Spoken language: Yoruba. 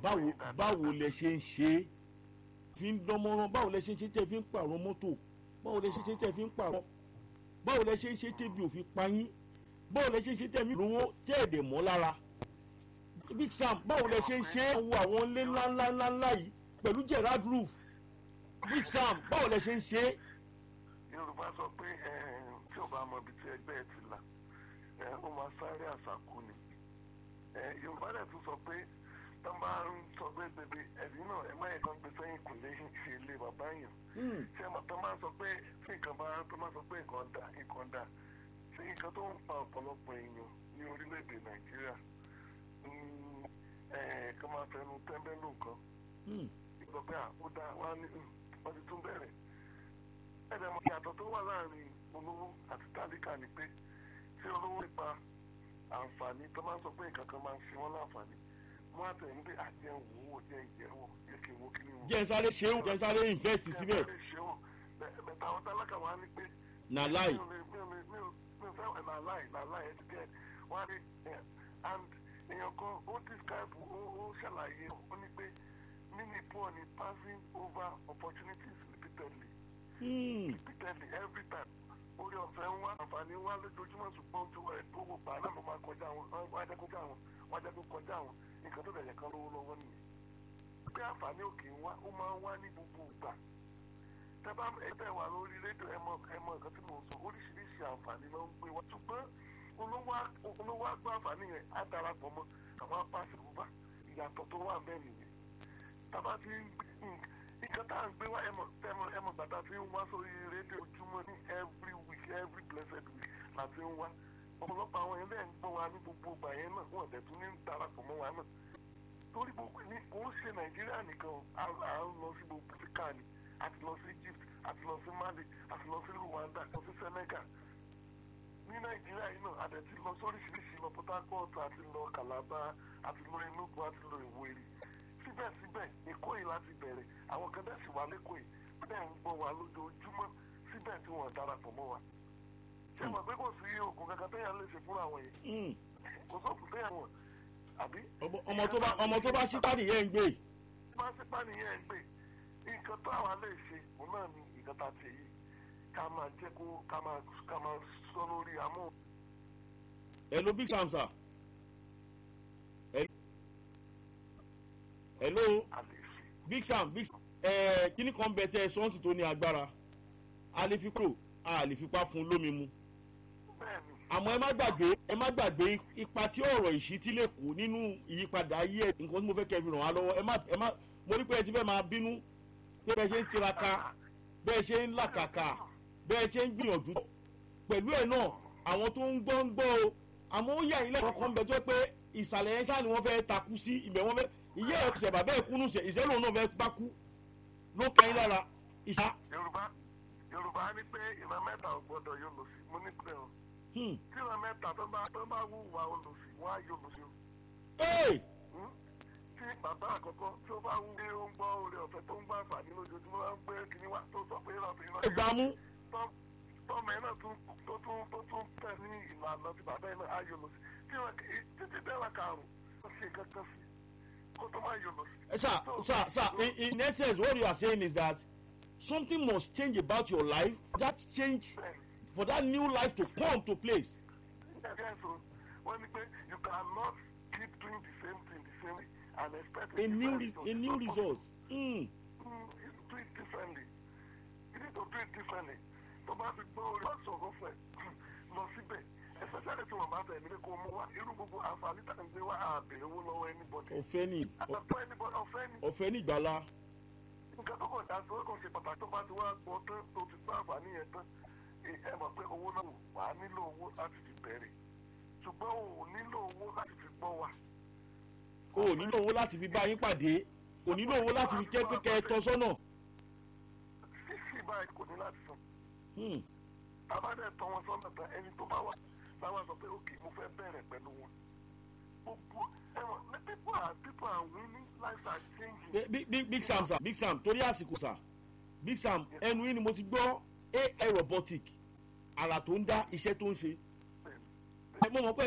báwo báwo lẹ ṣe ń ṣe é fi ń dánmọ́rán báwo lẹ ṣe ń ṣe tẹ́ fi ń pààrọ̀ mọ́tò báwo lẹ ṣe ń ṣe tẹ́ fi ń pààrọ̀ báwo lẹ ṣe ń ṣe tẹ́bi òfin payín báwo lẹ ṣe ń ṣe tẹ́mi lówó tẹ́ ẹ̀dẹ̀ mọ́ lára big sam báwo lẹ ṣe ń ṣe é wo àwọn ilé ńláńláńlá yìí pẹ̀lú gerard roof big sam báwo lẹ ṣe ń ṣe é. yorùbá sọ pé tí ò bá mọ ibi tí ẹgbẹ́ ẹ ti là ó máa sáré àṣàkú ni yorùbá dẹ̀ tún sọ pé tó máa ń sọ pé bèbè ẹ̀rí náà ẹ má yẹ kán gbé sẹ́yìn kò lè ṣe ilé bàbá yàn ṣé ẹ tó máa sọ pé tí nǹkan bá tó máa sọ pé nǹkan dà nǹkan dà ṣé nǹkan tó ń pa ọ̀pọ̀lọpọ̀ èèyàn ní orílẹ̀-èdè nàìjíríà kí wọ́n máa fẹnu tẹ́ńbẹ́lú nǹkan ìgbà pé ó dá wá ní wọ́n ti tún bẹ̀rẹ̀ ẹ̀rẹ̀ mọ̀ ìyàtọ̀ tó wà láàrin olówó àti tálíkà ni pé tí olówó nípa àǹfààní tó máa ń sọ pé nǹkan kan máa ń fi wọ́n láǹfààní wọ́n á tẹ̀lé pé àjẹ́ wò ó jẹ́ ìjẹ́wọ̀ jẹ́ kí n wo kí ni wọ́n. jẹ́ sáré ṣe é jẹ́ sáré invest síbẹ̀. jẹ́ sáré ṣe ó bẹ̀tẹ̀ àwọn tálákà wá ní pé. na láì. mi ò mi ò fẹ́ na láì na láì ẹ ti gẹ̀ wọ́n á rí and èèyàn kan ó describe ó ṣàlàyé ó ní pé mini poor ni passing over opportunities repeatedly. repeatedly every time orí ọ̀fẹ́ ń wá àǹfààní wá lójoojúmọ́ ṣùgbọ́n ojú ẹ̀ tó wò pa náà ló máa kọjá wọn wọ́n á jẹ́ kọjá wọn wọ́n á jẹ́ kó kọjá wọn nǹkan tó bẹ̀rẹ̀ kan lówó lọ́wọ́ nìyẹn. bí àǹfààní òkè ń wá ó máa ń wá ní gbogbo ìgbà. tẹ́bá ẹgbẹ́ wà lórí rédíò ẹmọ ẹmọ nǹkan tí mò ń sọ oríṣiríṣi àǹfààní ló ń gbé wá. ṣùgbọ́n olówó àgbà àǹfààní yẹn á darapọ̀ mọ́ àwọn apáṣẹ bùbá ìyàtọ̀ tó wà bẹ́ẹ̀ nìyẹn. tàbá ti ń nǹkan tá à ń gbé wá ẹmọ ẹmọ ẹmọ gbàtà tí ń wá sórí rédíò ojúmọ́ ní every week every blessed week la ti ń wá ọ̀pọ̀lọpọ̀ àwọn ilé ń gbọ́ wa ní gbogbo ìgbà yẹn náà wọ́n dẹ̀ tún ní darapọ̀ mọ́ wa náà torí gbogbo ní kò ń ṣe nàìjíríà nìkan à ń lọ sí gbogbo áfíríkà ni a ti lọ sí egypt a ti lọ sí mali a ti lọ sí rwanda a ti lọ sí senegal ní nàìjíríà yìí náà a dẹ̀ ti lọ sóríṣiríṣi lọ port harcourt a ti lọ calabar a ti lọ enugu a ti lọ ìwéri síbẹ̀síbẹ̀ èkó yìí láti bẹ̀rẹ̀ àwọn kan dẹ̀ sì wà lẹ́kọ̀ọ́ yìí bẹ́ẹ̀ ń gbọ́ wa lójoojúmọ́ síbẹ̀ tí wọ́n darapọ̀ mọ́ wa ṣé mọ̀ pé kò sí oògùn kankan téèyàn lè ṣe fún àwọn yìí kò sóògùn téèyàn wọ̀n àbí. ọmọ tó bá ọmọ tó bá ṣípá nìyẹn ń gbé. bá ṣípá nìyẹn ń gbé nǹkan tó àwa lè ṣe òun náà ni nǹkan tá a ṣe yìí ká máa jẹ́ kó ká máa ká máa sọ lórí amó. hello big sam sir. hello big sam big sam ẹ kíní kan bẹ tẹ sọ́ọ̀sì tó ní agbára a lè fi kúrò a lè fipá fún lómi mu àmọ́ ẹ má gbàgbé ẹ má gbàgbé ipa tí ọ̀rọ̀ ìṣítí lè kó nínú ìyípadà ayé ẹ̀ nǹkan tí mo fẹ́ kẹ́ fi ràn wá lọ́wọ́ ẹ má ẹ má mo rí pé ẹ ti fẹ́ máa bínú pé bẹ́ẹ̀ ṣe ń tiraka bẹ́ẹ̀ ṣe ń làkàkà bẹ́ẹ̀ ṣe ń gbìyànjú pẹ̀lú ẹ̀ náà àwọn tó ń gbọ́ ń gbọ́ o àmọ́ ó yà ilé ẹ̀kọ́ kan bẹ̀ tó pé ìsàlẹ̀ yẹn ṣáà ni wọ́n fẹ́ takú sí ibẹ̀ wọ́n fẹ́ ìyá ẹ̀ ṣẹ̀ bàbá ẹ̀ kúnnú ìṣẹ́lẹ̀ òun náà fẹ́ bá kú ló kẹ́yìn lára ìṣá. yorùbá yorùbá ní pé ìran mẹ́ta ò gbọ́dọ̀ yóò lò sí mo ní pé o tí ìran mẹ́ta tó bá tó bá wúwa olùsí wọ́n á yóò lò sí o. tí bàbá àkọ́kọ́ tí ó bá wú pé ó ń gbọ́ oore ọ̀fẹ́ tó ń gbọ́ àǹfààní lójoojúmọ́ wá ń gbé kíní wá tó sọ pé ìran ìran ìgbàmú. tọ́mọ ẹ̀ náà tún tó tún tó tún tẹ̀ ní ìlànà tí bàbá ẹ̀ náà á yóò lò sí tí wọn títí dẹ́wà karùn-ún ó ṣe kankan sí kó tó má yóò lò sí. sir sir sir in, in essence what you are saying is that something must change about your life that change for that new life to come to place. Yes, so wọ́n ní pé you cannot keep doing the same thing the same way and expect a new re a new result. Mm. Mm, you do it differently you need to do it differently tó bá fi gbọ́ orí wọ́n sọ̀rọ̀ fẹ́ lọ síbẹ̀ especially tí wọ́n bá fẹ́ nílé kó mú wá irú gbogbo àǹfààní tá à ń gbé wá àbẹ̀rẹ̀ owó lọ́wọ́ anybody. ọ̀fẹ́ ni àtàkùn anybody ọ̀fẹ́ ni. ọ̀fẹ́ ni ìgbàlá. nǹkan tó kàn dá sí ó kàn ṣe pàtàkì tó bá ti wá gbọ́ tán tó ti gbọ́ àǹfààní yẹn tán ẹ mọ̀ pé owó náà wà á nílò owó láti fi bẹ̀rẹ̀ ṣùgbọ́n o ò nílò owó láti fi gbọ́ wa. o ò nílò owó láti fi bá yín pàdé o nílò owó láti fi jẹ́ pé kẹ́ ẹ tọ́ sọ́nà. sísì báyìí kò ní láti san. tábàdẹ̀ tọ́ wọn sọ́nà tán ẹni tó bá wà láwọn sọ pé òkè mo fẹ́ bẹ̀rẹ̀ pẹ̀lú wọn. gbogbo ẹ̀wọ̀n ní people are people are winning lives are changing. big big big sam sir big sam torí àsìkò sir big sam ẹnu yín ni mo ti gbọ́ ai robotic àrà tó ń dá iṣẹ́ tó ń ṣe. mo mọ̀ pé